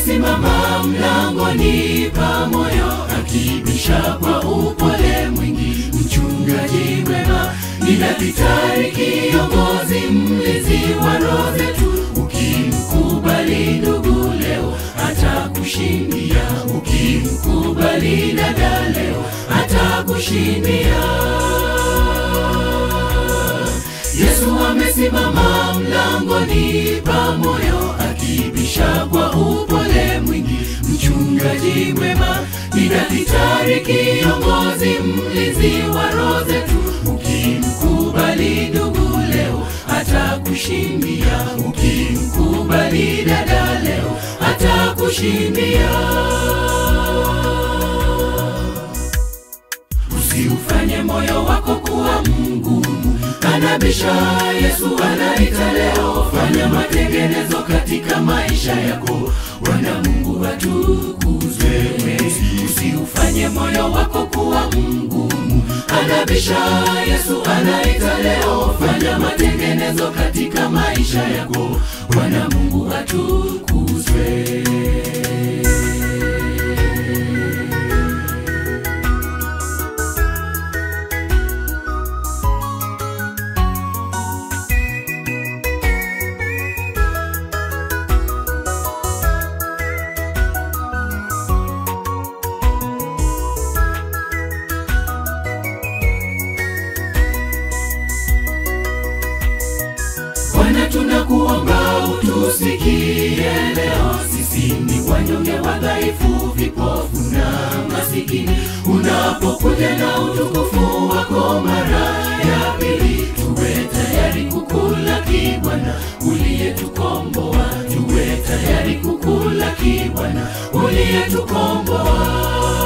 amesimama mlangoni pa moyo akibisha kwa upole mwingi. Mchungaji mwema ni daktari, kiongozi, mlinzi wa roho zetu. Ukimkubali ndugu leo atakushindia, ukimkubali dada leo atakushindia. Yesu amesimama mlangoni pa moyo akibisha kwa upole mwingi. Mchungaji mwema ni daktari, kiongozi, mlinzi wa roho zetu. Ukimkubali ndugu leo atakushindia, ukimkubali dada leo atakushindia. Usiufanye moyo wako kuwa mgumu, anabisha Yesu anaita leo. Fanya matengenezo katika maisha yako, Bwana Mungu atukuzwe. Usiufanye moyo wako kuwa mgumu, anabisha Yesu anaita leo. Fanya matengenezo katika maisha yako, Bwana Mungu atukuzwe. Bwana, tunakuomba utusikie leo. Sisi ni wanyonge, wadhaifu, vipofu na masikini. Unapokuja na utukufu wako mara ya pili, tuwe tayari kukulaki Bwana uliyetukomboa. Tuwe tayari kukulaki Bwana uliyetukomboa.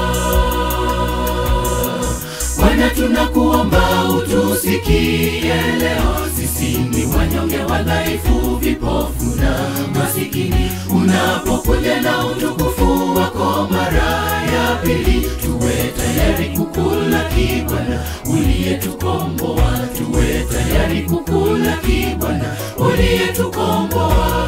Bwana tunakuomba utusikie leo, sisi ni wanyonge, wadhaifu, vipofu na masikini. Unapokuja na utukufu wako mara ya pili, tuwe tayari kukulaki Bwana uliyetukomboa. Tuwe tayari kukulaki Bwana uliyetukomboa.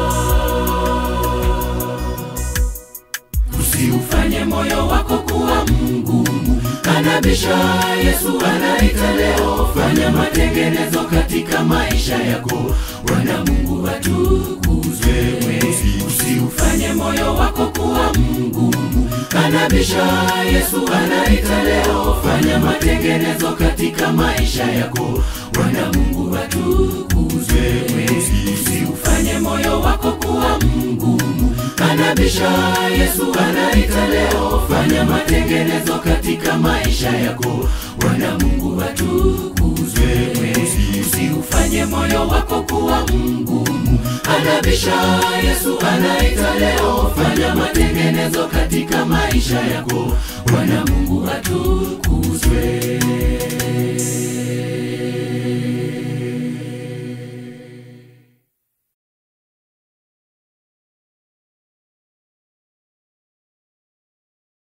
Usiufanye moyo wako kuwa mgumu, anabisha Yesu anaita leo. Fanya matengenezo katika maisha yako, Bwana Mungu atukuzwe. Usiufanye moyo wako kuwa mgumu, anabisha Yesu anaita leo. Fanya matengenezo katika maisha yako, Bwana Mungu atukuzwe. Usiufanye moyo wako kuwa mgumu, anabisha Yesu anaita leo. Fanya matengenezo katika maisha yako, Bwana Mungu atukuzwe. Usiufanye moyo wako kuwa mgumu, anabisha Yesu anaita leo. Fanya matengenezo katika maisha yako, Bwana Mungu atukuzwe.